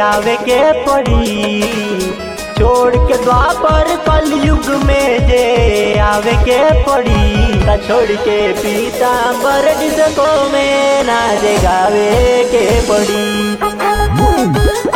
आवे के पड़ी छोड़ के द्वापर कलयुग में जे आवे के पड़ी त छोड़ के पीताम्बर डिस्को में नाच गावे के पड़ी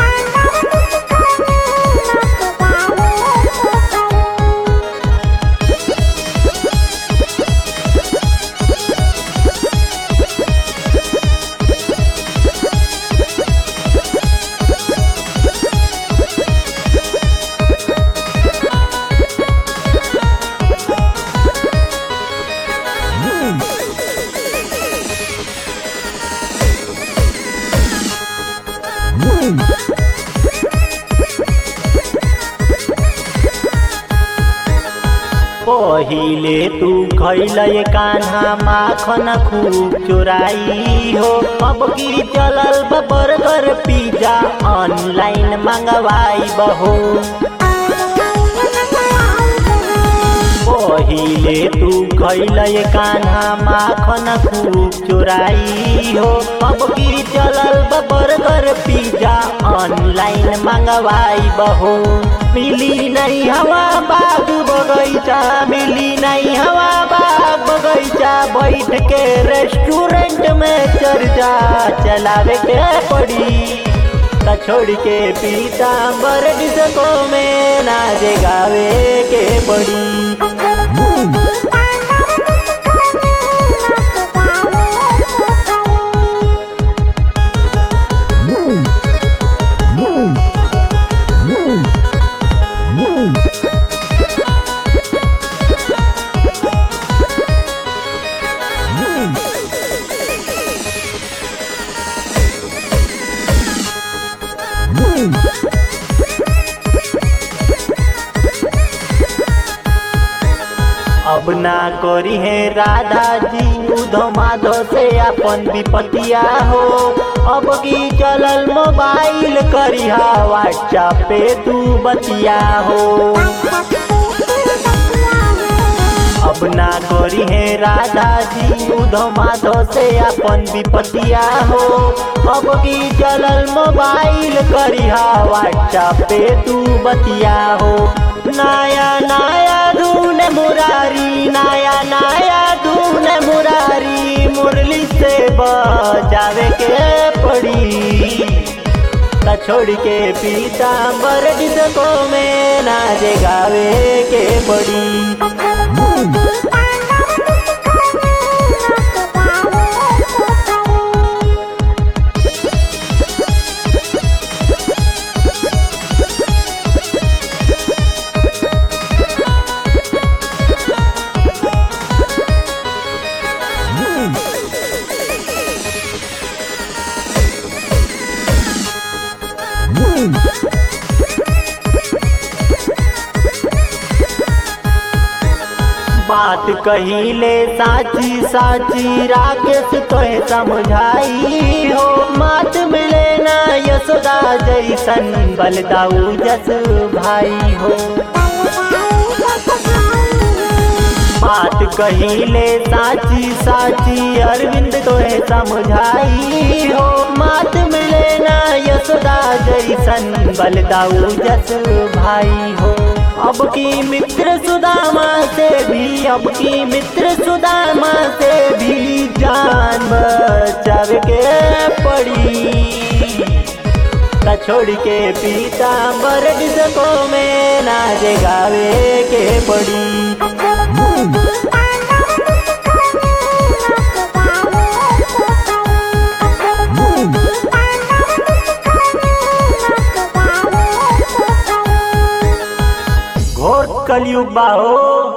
पहिले तू खैल कान्हा माखन खूब चोराई हो अब की चलल बा बर्गर पिज्जा ऑनलाइन मंगवाई बहो पहिले तू खैल कान्हा माखन खूब चोराई हो अब की चलल बा बर्गर पिज्जा ऑनलाइन मंगवाई बहो मिली नहीं हवा बाग बगैचा मिली नहीं हवा बाग बगैचा बैठ के रेस्टोरेंट में चर्चा चलावे के पड़ी त छोड़ के पीताम्बर डिस्को में नाच गावे के पड़ी अब ना करी है राधा जी उधो माधो से अपन विपतिया हो अब की चलल मोबाइल करिहा व्हाट्सएप पे तू बतिया हो अब ना करी है राधा जी उधो माधो से अपन विपतिया हो अब की चलल मोबाइल करिहा व्हाट्सएप पे तू बतिया हो नया नया धून मुरारी नया नया धून मुरारी मुरली से बजावे के पड़ी त छोड़ के पीताम्बर डिस्को में नाच गावे के पड़ी बात कहिले साची साची राकेश तोहे समझाई हो मात मिले ना यशोदा जैसन बलदाऊ जस भाई हो बात कहिले साची साची अरविंद तोहे समझाई हो मात मिले ना यशोदा जैसन बलदाऊ जस भाई हो अब की मित्र सुदामा से भी अब की मित्र सुदामा से भी जान बचावे के पड़ी त छोड़ के पीताम्बर डिस्को में नाच गावे के पड़ी घोर कलयुग बाहो